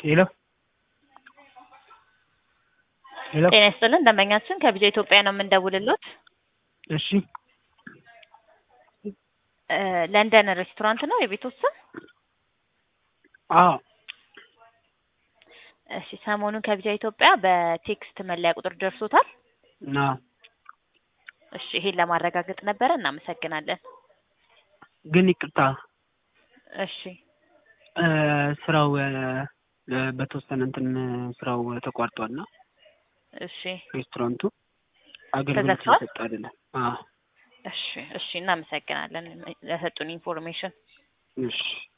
ሄሎ ሄሎ ጤና ይስጥልን ደንበኛችን ከቢጃ ኢትዮጵያ ነው የምንደውልሎት። እሺ እ ለንደን ሬስቶራንት ነው የቤቶት ስም? አዎ እሺ ሰሞኑን ከቢጃ ኢትዮጵያ በቴክስት መለያ ቁጥር ደርሶታል? ና እሺ ይሄን ለማረጋገጥ ነበረ። እናመሰግናለን። ግን ይቅርታ እሺ እ ስራው እ በተወሰነ እንትን ስራው ተቋርጧልና እሺ ሬስቶራንቱ አገልግሎት ተዘግቷል? እየሰጠ አይደለም። አዎ እሺ እሺ እናመሰግናለን ለሰጡን ኢንፎርሜሽን። እሺ